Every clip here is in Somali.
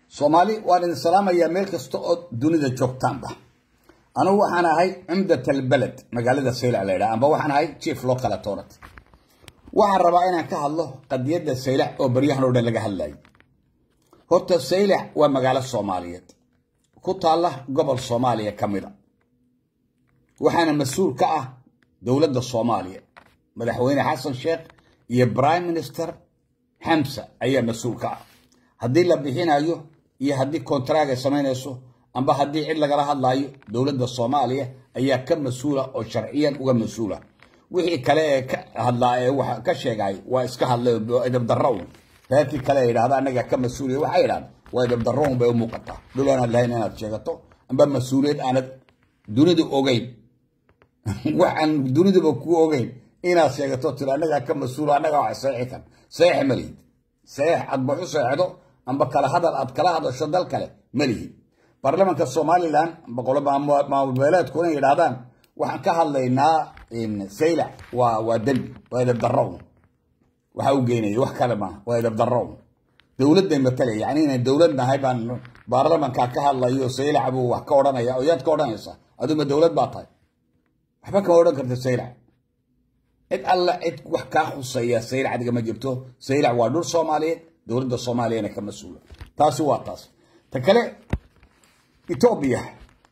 soomaali waan idin salaamayaa meel kasta oo dunida joogtaanba anugu waxaan ahay cumdat albaled magaalada saylac la ydhaha amba waxaan ahay chief local authority waxaan rabaa inaan ka hadlo qadiyadda saylac oo baryahan oo dhan laga hadlayo horta saylac waa magaalo soomaaliyeed ku taalla gobol soomaaliya ka mida waxaana mas-uul ka ah dowladda soomaaliya madaxweyne xasan sheekh iyo prime minister xamsa ayaa mas-uul ka ah haddii la bixinayo iyo haddii kontraag ay samaynayso amba haddii cid lagala hadlaayo dowladda soomaaliya ayaa ka mas-uula oo sharciyan uga mas-uula wixii kale ee ka hadlaa ee wax ka sheegay waa iska hadlay idabdarro un reerkii kale ay yidhahda annaga ka mas-uuliya waxay yidhahda waa idabdarro un bay u muuqataa dhul aanad lahayn inaad sheegato amba mas-uuliyad aanad dunidu ogeyn waxaan duniduba ku ogeyn inaad sheegato tiro annagaa ka mas-uula annagaa wax seexi kan seex ma lihid seex aad baxu seexdo amba kala hadal aad kala hadasho dal kale ma lihid baarlamanka somalilan maamulbeeleedku inay yidhahdaan waxaan ka hadlaynaa saylac waa waa dembi waa idabdarrown waxa u geynaya wax kale maaha waa idabdarrown dowladday matalaya yani inay dowlad nahay baan baarlamanka ka hadlayo saylac buu wax ka odhanaya oo yaad ka odhanaysa aduma dowlad baa tahay waxba kama odhan karta saylac cid alla cid wax kaa khuseeya saylac adiga ma jirto saylac waa dhul soomaaliyeed dowladda soomaaliyana ka mas-uula taasi waa taas ta kale etoobiya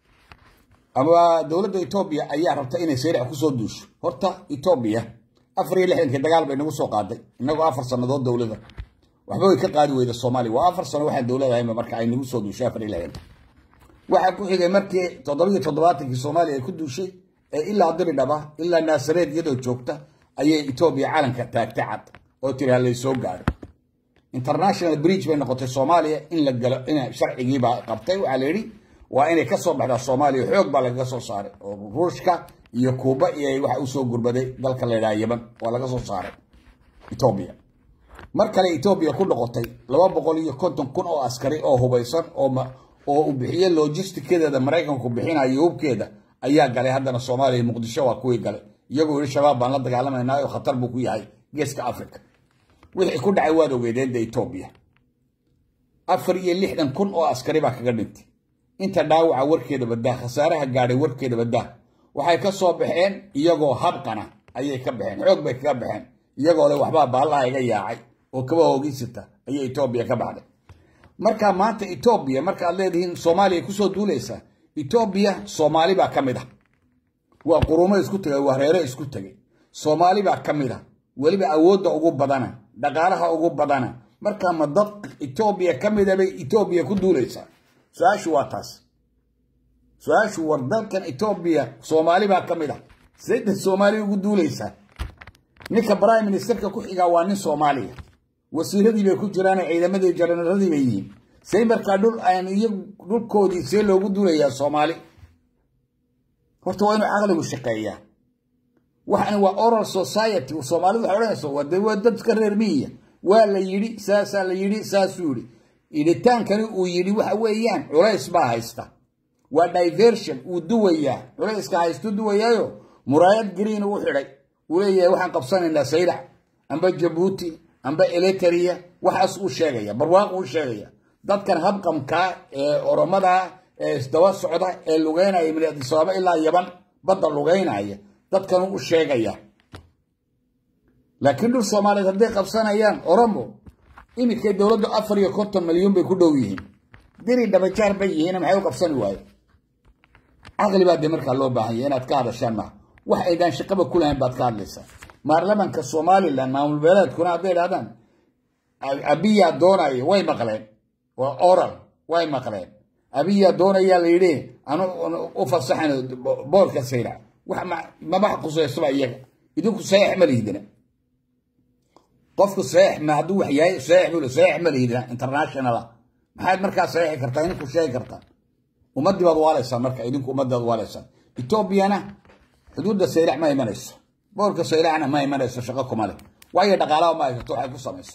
ama dowladda etoobiya ayaa rabta inay saylac kusoo duusho horta etoobiya afar iyo lixdankii dagaal bay nagu soo qaaday inagoo afar sannadood dowlada waxba way ka qaadi weyda soomaaliya waa afar sano waxaan dowlad ahaynba marka ay nagu soo duushay afar iyo lixdanka waxaa ku xigay markii toddobiyo toddobaatankii soomaaliya ay ku duushay ee ilaa diridhaba ilaa naasareed iyadoo joogta ayay etoobiya calanka taagtay cad oo tiri ha laysoo gaaro international bridge bay noqotay soomaaliya in la galo in sharcigiibaa qabtay waxaa la yidhi waa inay kasoo baxdaa soomaaliya xoog baa lagaga soo saaray oo ruushka iyo kuuba iyo waxa usoo gurbaday dalka la ydhaha yaman waa laga soo saaray etoobiya mar kale etoobiya ku noqotay laba boqol iyo konton kun oo askari oo hubaysan oo uu bixiye logistikedeeda maraykanku bixinayo hubkeeda ayaa galay haddana soomaaliya muqdisho waa kuwii galay iyagoo yihi shabaab baan la dagaalamaynaa oo khatar buu ku yahay geeska africa wixii ku dhacay waad ogeedeeda etoobiya afar iyo lixdan kun oo askari baa kaga dhintay inta dhaawaca warkeeda badaa khasaaraha gaadhay warkeeda badaa waxay ka soo baxeen iyagoo habqana ayay ka baxeen xoog bay kaga baxeen iyagoo le waxbaa baallaha iga yaacay oo kaba hoogiysata ayay etoobiya ka baxday marka maanta etoobiya markaaad leedihiin soomaaliya kusoo duulaysaa etoobiya soomaali baa ka mid ah waa qurumo isku tegay waa reere isku tegay soomaali baa ka mid ah weliba awoodda ugu badana dhaqaalaha ugu badana markaa ma dad etoobiya ka mida bay etoobiya ku duulaysaa su-aashu waa taas su-aashu war dalkan etoobiya soomaali baa ka mid ah sayda soomaali ugu duulaysaa ninka prime ministerka ku xigaa waa nin soomaaliya wasiiradii bay ku jiraan ciidamadii janaradii bay yihiin say markaa dhul aan iyo dhulkoodii see loogu duulayaa soomaali horta waa inuu caqligu shaqeeyaa waxani waa oral society soomaalidu waxay odhanaysa waa dadka reer miyiya waa la yidhi saasaa la yidhi saasuu yidhi idhitaankani uu yidhi waxa weeyaan culays baa haysta waa diversion uu duwayaa culayska haystu duwayaayo muraayad green uu xidhay uu leeyahay waxaan qabsanaynaa saylac amba jabuuti amba eliteria waxaas uu sheegaya barwaaq uu sheegaya dadkan habqamkaa ee oromada ee isdaba socda ee lugeynaya min adisabaaba ilaa yaban badda lugeynaya dadkan u sheegaya laakiin dhul soomaaliyeed hadday qabsanayaan oromo iminkay dowladdu afar iyo konton milyuun bay ku dhow yihiin diri dhabajaar bay yihiin maxay u qabsani waaye caqli baa dee markaa loo baahanya inaad ka hadashaan maha wax aydaan shaqaba ku lahayn baad ka hadlaysaa baarlamanka somalilan maamul beeleedkuna hadday idhahdaan abiyaa doonaya way maqleen waa oral way maqleen abiyaa doonayaa la yidhi anu u fasaxan boorka saylac wax mabax quseysaba iyaga idinku saeex ma lihdina qofku saeex ma hadduu wax yahay saeex buu saeex ma lihdina internationala maxaad markaa saeexi kartaa idinku sheegi kartaa ummaddii baad waalaysaan marka idinku ummaddaad waalaysaan etoobiyana xuduudda saylac ma imanayso boorka saylacna ma imanayso shaqo kuma leh waayo dhaqaalaha ma haysato waxay ku samayso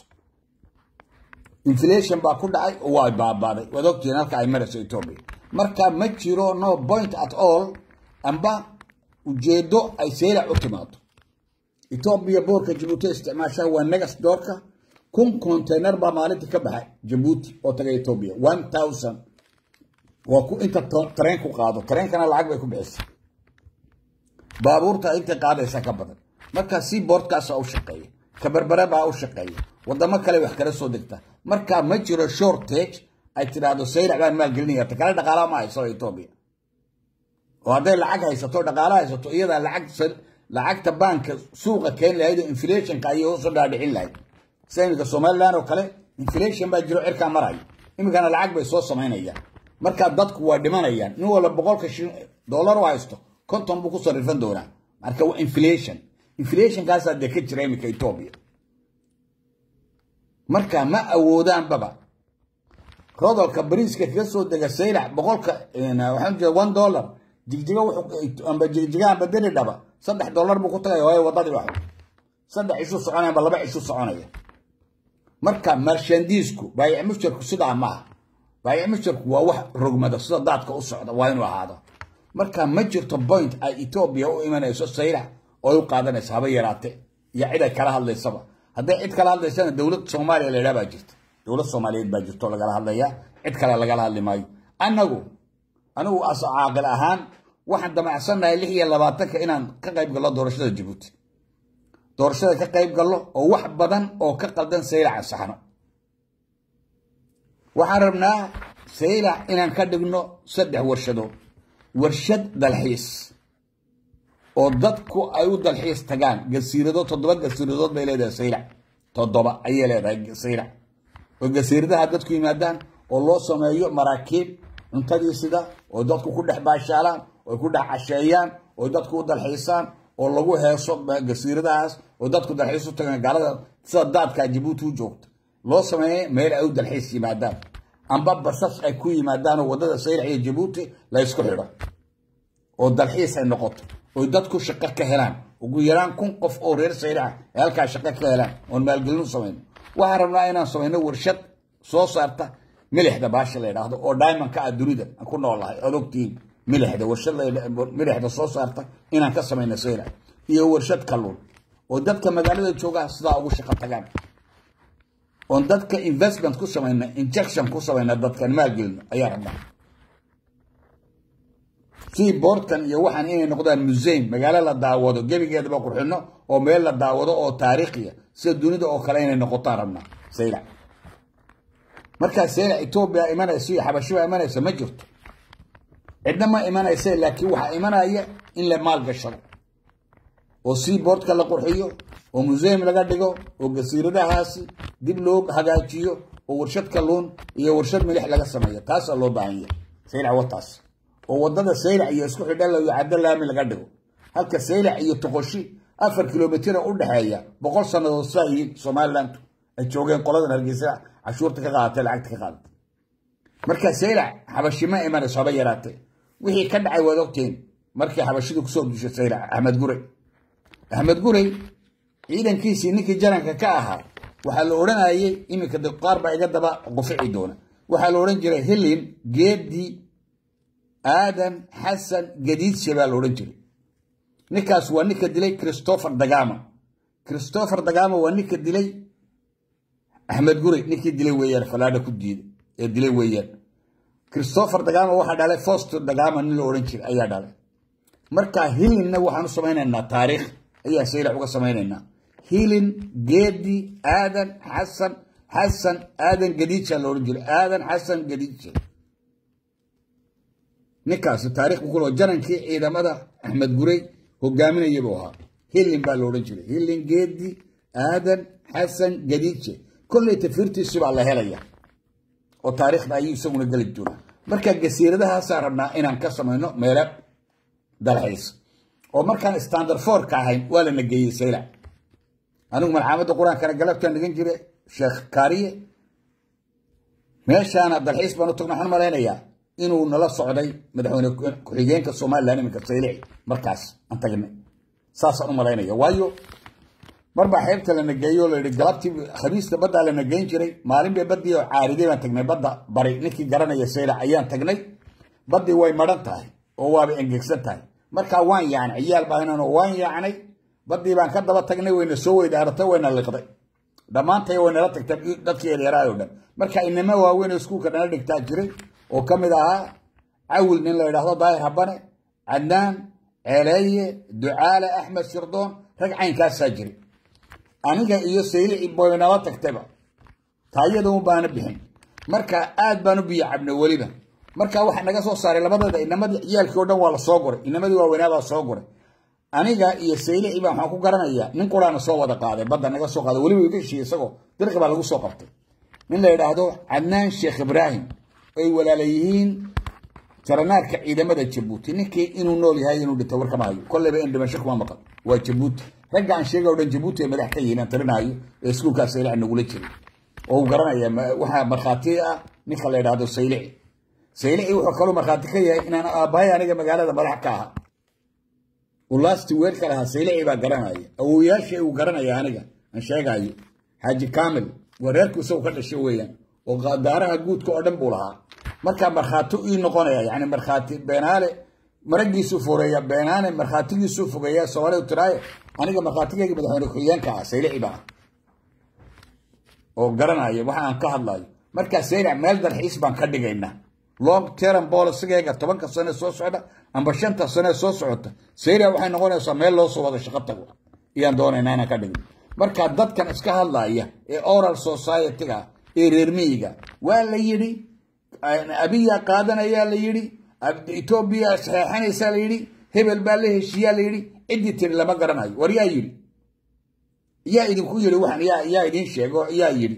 inflation baa ku dhacay oo waa baabaaday waad ogtihiin halka ay marayso etoobiya marka ma jiro no point at all amba ujeedo ay saylac u timaado etoobiya boorka jabuuti isticmaashaa waa negas doorka kun container baa maalintii ka baxay jabuuti oo taga etoobiya one thousand waa ku inta tareen ku qaado tareenkana lacag bay ku bixisay baabuurta intay qaadaysa ka badan markaa si boordkaasa u shaqeeya kabarbare baa u shaqeeya wadamo kale wax kala soo degta markaa ma jiro shortage ay tidhaahdo saylac baan maalgelinaya ta kale dhaqaalaha ma hayso etoobiya oo hadday lacag haysato dhaqaala haysato iyadaa lacag lacagta baanka suuqa keeni lahayd oo inflationka ayay hoos u dhaadhicin lahayd sida iminka somaliland oo kale inflation baa jiro cirkaa maraya iminkana lacag bay soo samaynayaan markaa dadku waa dhimanayaan nin walba boqolka dollar u haysto konton buu ku sarifan doonaa marka waa inflation inflationkaasaa dee ka jira iminka etoobiya marka ma awoodaanbaba rodolka bariiska kaga soo dega saylac boqolka waxaan jeeda one dollar jigjiga amba jigjiga amba deri dhaba saddex dollar buu ku tagaya waayo wadadii wax saddex ishu soconaya amba laba ishu soconaya marka marshandiisku baayic mushtarku sidaa maaha baayic mushtarku waa wax rogmada sida daadka u socda waa inuu ahaado marka ma jirto point ay etoobiya u imanayso saylac oo u qaadanaysa haba yaraate iyo cid ay kala hadlaysaba hadday cid kala hadlaysana dowlad soomaaliya la yidhaha baa jirta dowlad soomaaliyeed baa jirto lagala hadlaya cid kale lagala hadli maayo annagu anigu as caaqil ahaan waxaan damacsannahay lix iyo labaatanka inaan ka qayb gallo doorashada jabuuti doorashada ka qayb gallo oo wax badan oo ka qaldan saylac ansaxno waxaan rabnaa saylac inaan ka dhigno saddex warshadood warshad dalxiis oo dadku ay u dalxiis tagaan gasiiradood toddoba gasiiradood bay leedahay saylac toddoba ayay leedahay saylac oo gasiiradaha dadku yimaadaan oo loo sameeyo maraakiib cuntadii sida oo dadku ku dhex baashaalaan oo ku dhex casheeyaan oo dadku u dalxiisaan oo lagu heeso gasiiradahaas oo dadku dalxiis u tagaan gaalada sida daadka jabuuti u joogta loo sameeyey meel ay u dalxiis yimaadaan amba basas ay ku yimaadaan oo waddada saylac iyo jabuuti la ysku xidho oo dalxiis ay noqoto oo dadku shaqo ka helaan ugu yaraan kun qof oo reer saylaca ay halkaa shaqo ka helaan oon maalgelin u samayno waxaan rabnaa inaan samayno warshad soo saarta milixda baasha la yidhaahdo oo diamondka ah dunida aan ku noolahay ood ogtihiin milixda warshad milixda soo saarta inaan ka samayno saylac iyo warshad kalluun oo dadka magaalada joogaa sidaa ugu shaqo tagaan oon dadka investment ku samayna injection ku samayna dadkan maalgelino ayaa rabnaa si boordkan iyo waxaan inay noqdaan museum magaalo la daawado gebigeedaba qurxino oo meel la daawado oo taariikhiya sida dunida oo kale inay noqotaan rabnaa saylac markaa saylac etoobiya imanaysa iyo xabashiba imanaysa ma jirto cidna ma imanaysa laakiin waxaa imanaya in la maalgashado oo si boordka la qurxiyo oo museum laga dhigo oo gasiiradahaasi dib loo hagaajiyo oo warshad kalluun iyo warshad milix laga sameeyo taasaa loo baahan yahay saylac wataas oo wadada saylac iyo isku xidhalo iyo caddo laami laga dhigo halka saylac iyo toqoshi afar kilomitira u dhexeeya boqol sannadood saa yihiin somaliland ay joogeen qoladan hargeysa cashuurta ka qaadatay lacagta ka qaadatay marka saylac xabashi ma imanayso haba yaraatee wixii ka dhacay waad ogtiin markii xabashidu kusoo dushay saylac axmed gurey axmed gurey ciidankiisii ninkii jaranka ka ahaa waxaa la odhanayay iminka de qaar baa iga daba qufici doona waxaa la odhan jiray hilin geedi aadan xasan gadiidshe baa la odhan jiray ninkaas waa ninka dilay christopher dagama christopher dagama waa ninka dilay axmed gurey ninkii dilay weeyaan falaadha ku diiday ee dilay weeyaan christopher dagama waxaa dhalay foster dagama nin la odhan jiray ayaa dhalay marka hilinna waxaan u samaynaynaa taariikh ayaa saylac uga samaynaynaa hilin geedi aadan xasan xasan aadan gadiija la odhan jiray aadan xasan gadiija ninkaasi taarikh buu ku loo jarankii ciidamada axmed gurey hogaaminaya buu ahaa hilin baa la odhan jiray hilin geedi aadan xasan gadiije kolley tafiirtiisi baa la helaya oo taariikhda ayuu isaguna geli doonaa marka gasiiradahaasaa rabnaa inaan ka samayno meelo dalxiis oo markaan standard fourka ahayn waa lana geeyey saylac anigu malcaamadda qur-aankana galabtaan dhigan jire sheekh kaariye meeshaana dalxiis baan u tagna waxaan malaynayaa inuu nala socday madaxweyne ku-xigeenka somalilan iminka saylici markaas aan tagnay saasaan u malaynaya waayo marbaa xeebta lana geeyo la yidhi galabtii khamiista baddaa lana geyn jiray maalin bay baddii oo caariday baan tagnay badda bari ninkii garanaya saylac ayaan tagnay baddii way madhan tahay oo waaba engegsan tahay markaa waan yaacnay ciyaal baahinan oo waan yaacnay baddii baan ka daba tagnay wayna soo weydaaratay wayna liqday dhammaantay way nala tagta dadkii yaryaraay oo dhan marka inama waaweyn oo iskuulka nala dhigtaa jiray oo ka mid ahaa cawil nin la yidhaahdo daahir habane cadnaan ceeleeye ducaale axmed shirdoon rag caynkaasaa jiray aniga iyo saylici boy nala tagtayba taayada un baana bixin marka aad baan u biyo cabnay weliba marka waxaa naga soo saaray labadeeda inamadii ciyaalkii o dhan waa la soo guray inamadii waaweynaa baa soo guray aniga iyo saylici baa waxaan ku garanayaa nin quraana soo wada qaaday badda naga soo qaaday weliba iga heshiiyey isagoo dirqi baa lagu soo qabtay nin la yidhaahdo cadnaan sheekh ibraahim ay walaala yihiin jaranaarka ciidamada jabuuti ninkii inuu nool yahay inuu dhinto warkama hayo kolleyba in dhimasho kuma maqan waa jabuuti ragga aan sheega o dhan jabuuti ay madax ka yihiin aan tirinaayo ee iskuulkaas saylici nagula jiray oo uu garanaya waxaa markhaati ah ninka la yidhaahdo saylici saylici wuxuu kaloo markhaati ka yahay inaan aabbahay aniga magaalada madax ka aha ulaasti weerka lahaa saylici baa garanaya awoyaashii uu garanaya aniga aan sheegaayo xaaji kamil waa reerku isagu ka dhashay weeyaan oo daaraha guudka oo dhan buu lahaa markaa markhaati ii noqonaya yani markhaati beenaale maragiisuu foreeya beenaane markhaatigiisuu fogeeya soomaalidu tiraaye aniga markhaatigeyga madaxweyne ku-xigeenka ah saylici baa oo garanaya waxa aan ka hadlayo markaa saylic meel dalxiis baan ka dhigaynaa long term policygeega tobanka sane soo socda amba shanta sane soo socota saylic waxay noqonaysaa meel loo soo wada shaqo tago iyaan doonaynaa inaan ka dhigno marka dadkan iska hadlaya ee oral society-ga ee reer miyiga waa la yidhi abiya qaadanayaa la yidhi etoobiya saxeexanaysaa la yidhi hebel baa la heshiiyaa la yidhi ciddii tiri lama garanayo war yaa yidhi yaa idinku yidhi waxaan yaa yaa idin sheego yaa yidhi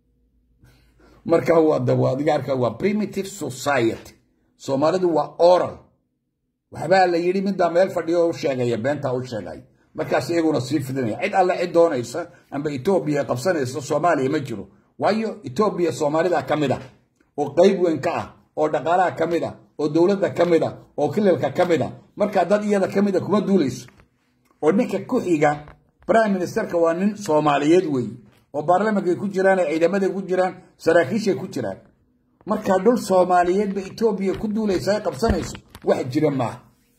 marka waa dabo adiga arka waa primitive society soomaalidu waa oral waxbaa la yidhi midbaa meel fadhiyo oo u sheegaya beentaa u sheegaya markaas iyaguna sii fidinaya cid alle cid doonaysa amba etoobiya qabsanaysa soomaaliya ma jiro waayo etoobiya soomaalida ka mid ah oo qeyb weyn ka ah oo dhaqaalaha ka mid ah oo dowladda ka mid ah oo kililka ka mid ah markaa dad iyada ka mid a kuma duulayso oo ninka ku xiga prime ministerka waa nin soomaaliyeed weeye oo baarlamankay ku jiraan ee ciidamaday ku jiraan saraakiishay ku jiraan markaa dhul soomaaliyeed ba etoobiya ku duulaysa ay qabsanayso wax jira maaha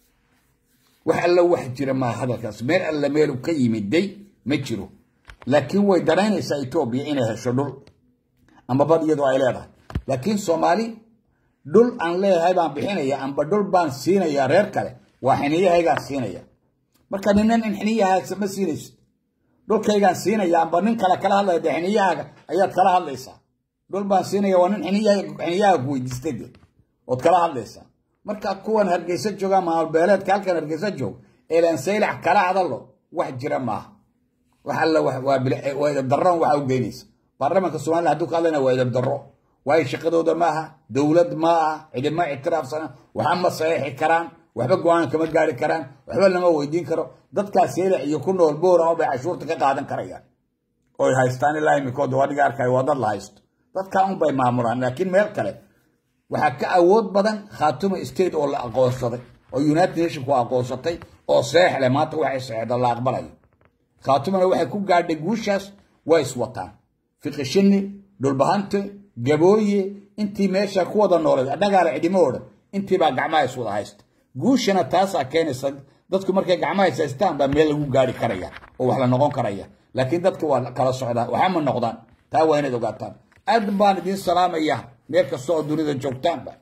wax alla wax jira maaha hadalkaas meel alla meelu ka yimiday ma jiro laakiin way danaynaysaa etoobiya inay hesho dhul amba bad iyadoo ay leedahay laakiin soomaali dhul aan leeyahay baan bixinaya amba dhul baan siinaya reer kale waa xiniyahaygaan siinaya marka ninan in xiniyahaasa ma siinaysid dhulkaygaan siinaya amba nin kale kala hadlaya dee xiniyahaaga ayaad kala hadlaysaa dhul baan siinaya waa nin xiniyaha ku weydiistay de ood kala hadlaysaa marka kuwan hargeysa jooga maalbeeleedka halkan hargeysa joog elan saylac kala hadalo wax jira maaha wax alla waa idabdaron waxa u geynaysa baarlamanka somaliland hadduu ka hadlayna waa idabdaro waayo shaqadooda maaha dowlad maaha cidima ictiraafsana waxa ma saxiixi karaan waxba go-aan kama gaari karaan waxba lama weydiin karo dadkaas saylac iyo ku nool boorama bay cashuurta ka qaadan karayaan oy haystaan ilaa imikooda waa dhiga arkayo waa dad la haysto dadkaa un bay maamulaan laakiin meel kale waxaa ka awood badan khaatuma state oo la aqoonsaday oo united nationku aqoonsatay oo seexle maanta waxay seexda la aqbalayo khaatumana waxay ku gaadhay guushaas way iswataan fiqishini dhulbahante gabooye intii meesha ku wada nooleed dhagaala cidimo o dhan intiibaa gacmaha is wada haysta guushana taasaa keenaysa dadku markay gacmaha is haystaan baa meel lagu gaari karaya oo wax la noqon karaya laakiin dadka waa kala socdaa waxama noqdaan taa waa inaad ogaataan aad baan idiin salaamaya meel kasta oo dunida joogtaanba